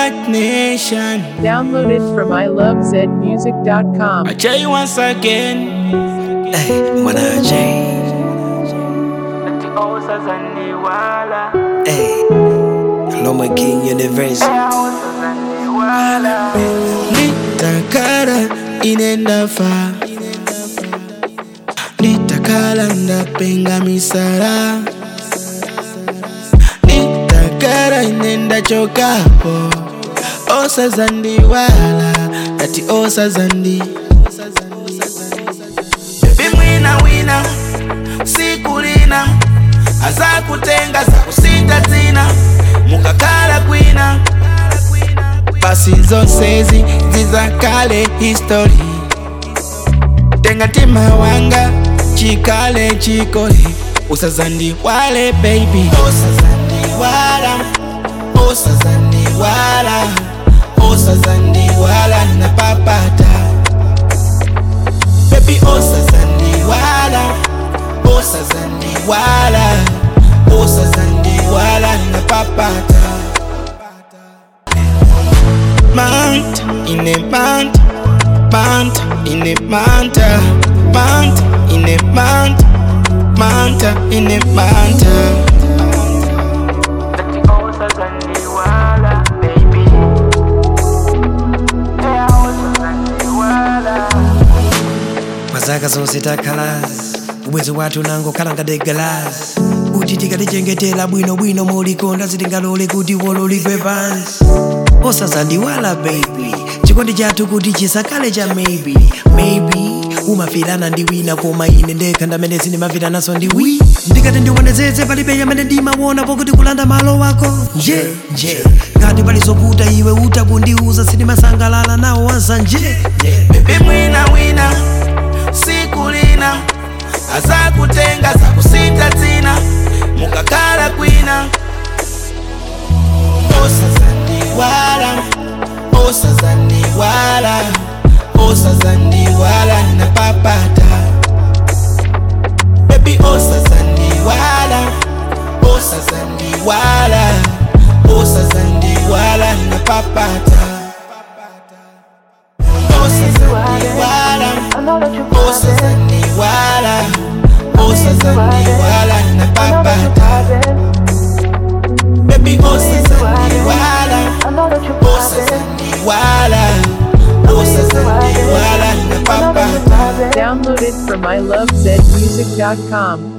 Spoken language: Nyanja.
Black Nation. Downloaded from ilovezmusic.com. I tell you once again. Hey, mwanaje hey. Loma King University Nitakara inenda fa Nitakala ndapenga misara Nitakara inenda chokapo Osa zandi wala Ati osa zandi Baby mwina wina Sikulina Aza kutenga za kusita zina Mukakala kwina basi zose zi zizakale history tenga tima wanga chikale chikole usazandi wale baby usazandi wala usazandi wala usazandi wala na papata baby usazandi wala usazandi wala usazandi wala na papata Mount in a mount, mount in a mount, mount in a mount, mount in a mount. mazaka zonse takhalasi ubwezi wathu nango khalangade galasi kuti tikalichengetera bwinobwino mulikonda sitingalole kuti wololigwe pansi osazandiwala baby chikondi chathu kuti chisakhale cha maybe maybe umafirana ndi wina koma ine ndekha ndamene sindimafiranaso ndi wi ndikati ndiwonezeze palibe yamene ndimaona pokuti kulanda malo wako nje nje ngati palizoputa iwe utakundiuza sindimasangalala nawo wazanje Baby mwina wina, sikulina, aza kutenga za kusita zina, mukakala kwina. Osazandi wala, osazandi wala, osazandi wala na papata. Baby osazandi wala, osazandi wala, osazandi wala na papata. Osazandiwala, osazandiwala, osazandiwala na papata. Baby osazandiwala, osazandiwala, osazandiwala na papata. Downloaded from ilovezmusic.com.